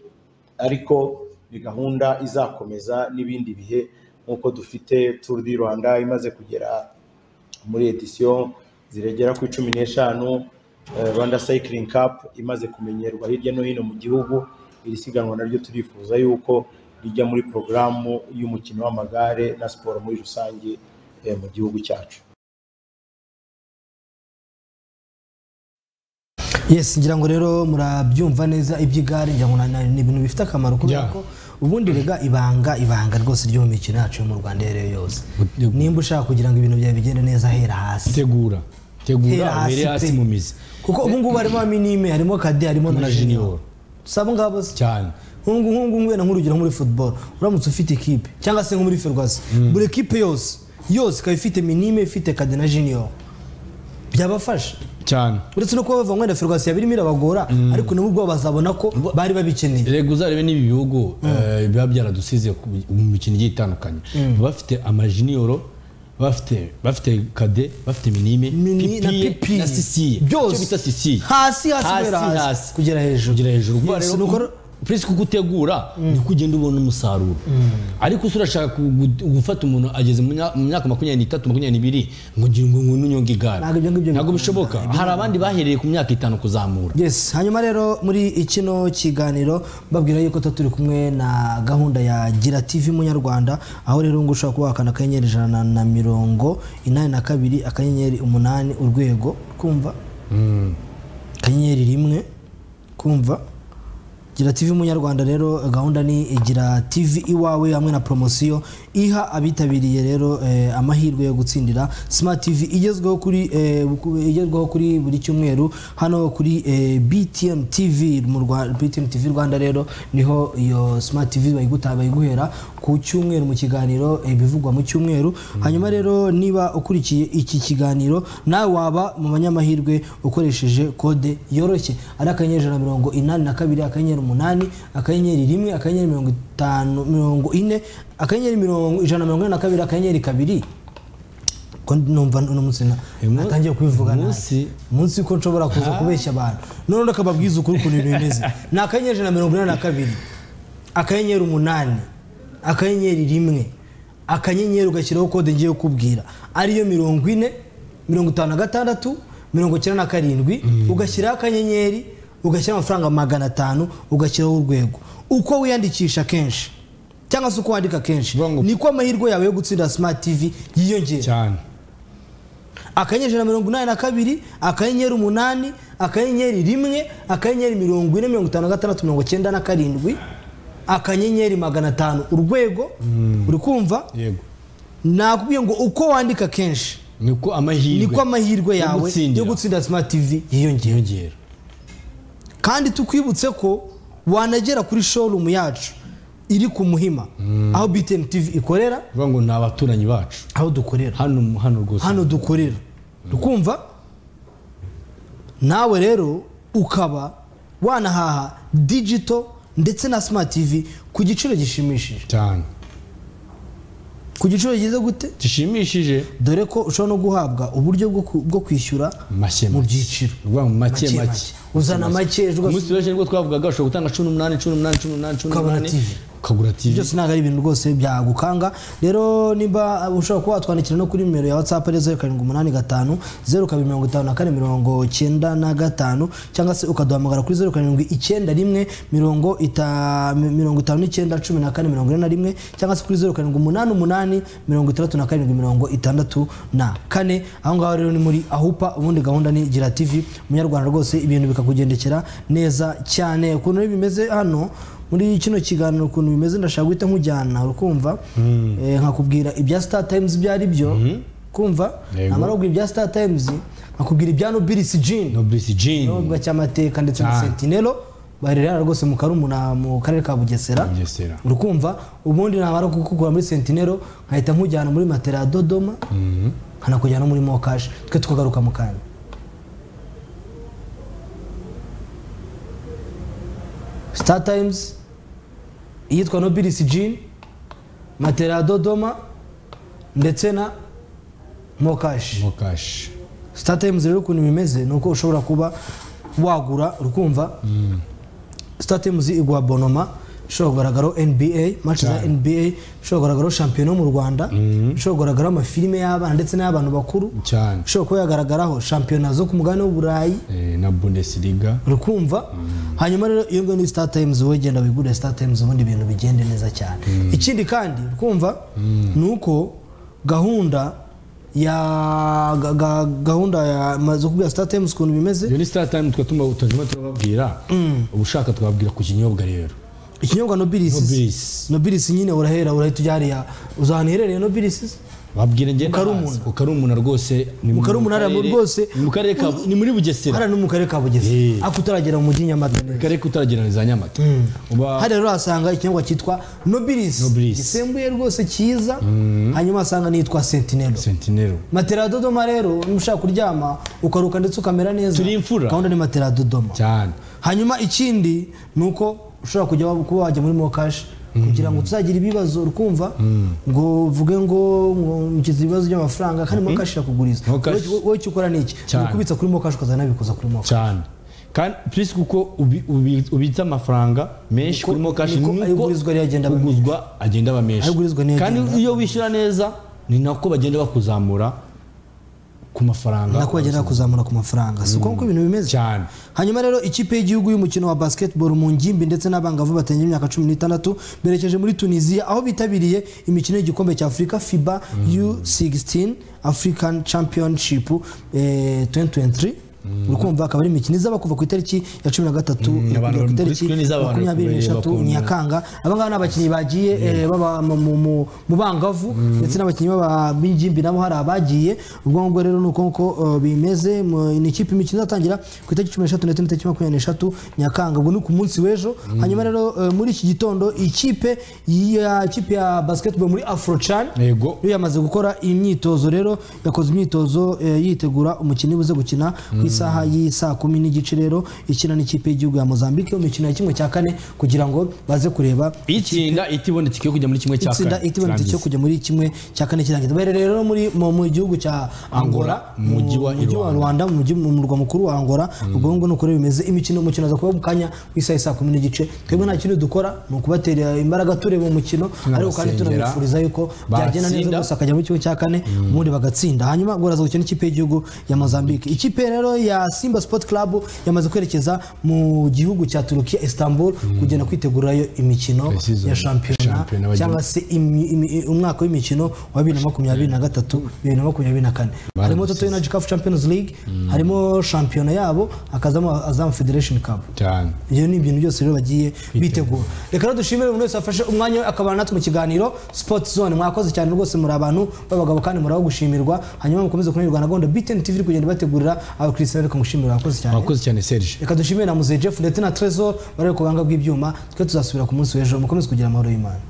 ariko ni gahunda izakomeza n'ibindi bihe nk'uko dufite turu di rwanda imaze kugera muri edisiyo ziragera ku cumi n'eshanu eh, rwanda sayikiringi kapu imaze kumenyerwa hirya no hino mu gihugu iri siganwa naryo turifuza yuko rijya muri porogaramu y'umukino w'amagare na siporo muri rusange eh, mu gihugu cyacu yes ngira ngo rero murabyumva neza iby'igare ngira ngo na- na- ni ibintu bifite akamaro kubera Yeah. ko ubundi rega ibanga ibanga rwose ryo mu mikino yacu yo mu rwanda iyo ari yo yose nimba ushaka kugira ngo ibintu byawe bigende neza hera hasi tegura tegura Hera hasi ubere hasi pe. mu mizi kuko ubu ngubu harimo aminime harimo kade harimo na na junior junior saba ngabo se cyane nk'ubu ngubu wenda nk'urugero muri football uramutse ufite ikipe cyangwa se nko muri ferwazi buri kipe yose yose ikaba ifite minime ifite kade na junior byabafasha cyane uretse no kuba bava wenda ferwazi yabirimo irabagora ariko nabo ubwo bazabona ko bari babikeneye rego uzarebe n'ibi bihugu eh, biba byaradusize ku- mu mikino igiye itandukanye Baba bafite amajiniyoro bafite bafite kade bafite minime Mini- na pipi. na sisiye Byose. icyo bita sisiye Hasi, hasi, guhera hasi. kugera hejuru kugera hejuru Ubwo Yes, rero nuko ku- prince kuko utegura ni kugenda ubona umusaruro ariko se urashaka ku- gu- gufata umuntu ageze mu mya- mu myaka makumyabiri n'itatu makumyabiri n'ibiri ngo ngira ngo ngo n'unyonge igare Ntabwo ibyo ngibyo ntabwo bishoboka hari abandi bahereye ku myaka itanu kuzamura Yes, hanyuma rero muri ikino kiganiro babwira yuko tuba turi kumwe na gahunda ya Gira TV Munyarwanda aho rero ngo ushobora kuba wakanda akanyenyeri ijana na mirongo inani na kabiri akanyenyeri umunani urwego kumva akanyenyeri rimwe kumva gira tv munyarwanda rero eh, gahunda ni gira tv iwawe hamwe na poromosiyo iha abitabiriye rero eh, amahirwe yo gutsindira smart tv igezweho kuri eh, ku- igezweho kuri buri cyumweru hano kuri eh, btm tv mu Rwa- btm tv rwanda rero niho iyo smart tv bayiguta bayiguhera ku cyumweru mu kiganiro eh, bivugwa mu cyumweru hanyuma rero niba ukurikiye iki kiganiro nawe waba mu banyamahirwe ukoresheje kode yoroshye ari akanyenyeri ijana na mirongo inani na kabiri akanyenyeri umunani akanyenyeri rimwe akanyenyeri mirongo itanu mirongo ine akanyenyeri mirongo ijana na mirongo inani na kabiri akanyenyeri kabiri ko numva uno munsi na- natangiye kubivuga nabi umunsi ko nshobora kuza kubeshya abantu none reka babwize ukuri ukuntu ibintu bimeze ni akanyenyeri ijana na mirongo inani na kabiri akanyenyeri umunani akanyenyeri rimwe akanyenyeri ugashyiraho kode ngiye kukubwira ariyo mirongo ine mirongo itanu na gatandatu mirongo icyenda na karindwi ugashyiraho akanyenyeri ugashyiraho amafaranga magana atanu ugashyiraho urwego uko wiyandikisha kenshi cyangwa se uko wandika kenshi niko amahirwe yawe yo gutsindira smart tv yiyongera cyane akanyenyeri ijana na mirongo inani na kabiri akanyenyeri umunani akanyenyeri rimwe akanyenyeri mirongo ine mirongo itanu na gatandatu mirongo icyenda na karindwi akanyenyeri magana atanu urwego uri kumva yego nakubwiye ngo uko wandika kenshi niko amahirwe niko amahirwe yo yawe gutsindira. yo gutsinda smart tv yiyongera kandi tukwibutse ko wanagera kuri showroom yacu iri ku muhima aho btm tv ikorera Bivuga ngo ni abaturanyi bacu aho dukorera hano mu- hano rwose hano dukorera dukumva nawe rero ukaba wanahaha digito ndetse na smart tv ku giciro gishimishije cyane ku giciro gishimishije gute gishimishije dore ko ushobora no guhabwa uburyo bwo ku- bwo kwishyura make mu byiciro bivuga ngo make Make make make. Uzana make, ejo umunsi w'ejo nibwo twavugaga ushobora gutanga cumi n'umunani cumi n'umunani cumi n'umunani cumi Ukabona n'umunani TV. ukagura TV byose ntabwo ari ibintu rwose byagukanga rero niba ushobora kuba watwandikira no kuri nimero ya whatsapp ari zeru karindwi umunani gatanu zeru kabiri mirongo itanu na kane mirongo cyenda na gatanu cyangwa se ukaduhamagara kuri zeru karindwi icyenda rimwe mirongo ita- mi- mirongo itanu n'icyenda cumi na kane mirongo ine na rimwe cyangwa se kuri zeru karindwi umunani umunani mirongo itandatu na karindwi mirongo itandatu na kane aho ngaho rero ni muri ahupa ubundi gahunda ni gira tv munyarwanda rwose ibintu bikakugendekera neza cyane ukuntu bimeze hano muri kino kiganiro ukuntu bimeze ndashaka guhita nkujyana urukumva Mm. Eh, nkakubwira ibya star times ibyo ari byo kumva Yego. namara kukubwira ibya star times nkakubwira ibya nobilisi jean nobilisi jean nubwo cy'amateka ndetse na Cyane. sentinelo barerera rwose mu karumuna mu karere ka bugesera Bugesera. urukumva ubundi namara kukugura muri sentinelo nkahita nkujyana muri matera ya dodoma Mhm. nkanakujyana no muri mokashi twe tukagaruka mu kanya star times iyitwa nobilisi jean matera ya dodoma ndetse na mokashi mokashi star times rero ukuntu bimeze ni uko ushobora kuba wagura urukumva star times iguha bonoma ishobora kugaragaraho nba match za Cyane. nba ishobora kugaragaraho shampiyona yo mu rwanda ishobora kugaragaraho amafilime y'abana ndetse n'ay'abantu bakuru cyane ishobora kuba yagaragaraho shampiyona zo ku mugabane w'uburayi Eh, na bundesliga urukumva hanyuma rero iyo ngiyo ni star times wowe genda wigurire star times ubundi ibintu bigende neza cyane ikindi kandi urukumva ni uko gahunda ya ga- ga- gahunda ya maze kubwira star times ukuntu bimeze iyo ni star time twa tuma tutajima turababwira ubushaka twabwira ku kinyobwa rero ikinyobwa nobilisi nobilisi nyine urahera urahita ujya hariya uzi ahantu iherereye nobilisi babwira njye Mukarumuna. ukarumuna rwose ni mu Mukarumuna hariya karere- rwose. ni mu karere ka ni muri bugesera hariya ni mu karere ka bugesera ako utaragera mu mujyi nyamata neza karere kutaragera ni za nyamata uba hariya rero wasanga ikinyobwa cyitwa nobilisi Nobilis. gisembuye rwose cyiza hanyuma wasanga n'iyitwa sentinelo sentinero matera ya dodoma rero niba ushaka kuryama ukaruka ndetse ukamera neza Turi imfura. gahunda ni matera ya dodoma cyane hanyuma ikindi ni uko ushobora kujya wa- kuba wajya muri mokashi kugira ngo tuzagira ibibazo urukumva ngo uvuge ngo ngo ngize ibibazo by'amafaranga kandi mokashi irakuguriza Mokashi. Wowe- wowe icyo ukora ni iki Cyane. ukubitsa kuri mokashi ukazanabikuza kuri mokashi cyane kandi plus kuko ubi- ubi- ubitsa amafaranga menshi kuri mokashi niko ayo ugurizwa rero agenda aba menshi. uguzwa agenda aba menshi Ayo ugurizwa niyo kandi agenda aba iyo wishyura neza ni nako bagenda bakuzamura ku mafaranga nako bagenda kuzamura ku mafaranga si uko nguko ibintu bimeze cyane hanyuma rero ikipe y'igihugu y'umukino wa basketball mu ngimbi ndetse n'abangavu batenga imyaka cumi n'itandatu berekeje muri tunisiya aho bitabiriye imikino y'igikombe cya afurika fiba u16 african championship eh, 2023 urukumva akaba ari imikino izaba kuva ku itariki ya cumi na gatatu yo abantu kugera ku bari itariki kuri screen izaba abantu makumyabiri bareba n'eshatu ukuntu- nyakanga aba ngaba ni abakinnyi bagiye eh, baba mu- mu- mu- mu bangavu ndetse n'abakinnyi b'aba- b'ingimbi nabo hari abagiye ubwo ngubwo rero ni uko nguko eh, bimeze mu- ni ikipe imikino izatangira ku itariki cumi n'eshatu ndetse n'itariki makumyabiri n'eshatu nyakanga ubwo ni ku munsi w'ejo hanyuma rero eh, muri iki gitondo ikipe ya ikipe ya basketball muri afrocan yego yo yamaze gukora imyitozo rero yakoze imyitozo eh, yitegura umukino buze gukina ku isaha y'isaa kumi n'igice rero ikina n'ikipe y'igihugu ya mozambique mu mikino ya kimwe cya kane kugira ngo baze kureba itsinda itibonetse cyo kujya muri kimwe cya itsinda kane itibonetse cyo kujya muri kimwe cya kane kirangiza bari rero muri mu mu gihugu cya angola Mu mujyi wa mujyi wa rwanda mu mujyi- mu murwa mukuru wa angola ubwo ngubwo ni uko rero bimeze imikino umukino aza kuba mu kanya ku isaha y'isaa kumi n'igice twebwe nta kindi dukora ni ukubatera imbaraga tureba umukino ariko kandi Tunabasengera. tunabifuriza yuko byagenda neza Batsinda. rwose akajya mu kigo cya kane ubundi bagatsinda hanyuma ubwo baraza gukina ikipe y'igihugu ya mozambique ikipe rero ya simba sport club yamaze kwerekeza mu gihugu cya turukiya istanbul kugenda kwitegurirayo imikino Precisely. ya shampiyona Shampiyona bagiye- cyangwa se imi- imi- umwaka w'imikino wa bibiri na makumyabiri na gatatu bibiri na makumyabiri na kane harimo toto energy cup champions league harimo shampiyona yabo hakazamo azam federation cup cyane ibyo ni ibintu byose rero bagiye bitegura reka rero dushimire umuntu wese wafashe umwanya we akabana natwe mu kiganiro sport zone mwakoze cyane rwose muri abantu b'abagabo kandi muraho gushimirwa hanyuma mukomeze kunyurwa na gahunda btn tv iri kugenda ibategurira abakristian ariko mushimira wakoze cyane mwakoze cyane serge reka dushimire na muzejefu ndetse na tresor barebe ku buhanga bw'ibyuma twe tuzasubira ku munsi w'ejo mukomeze kugira amahoro y'imana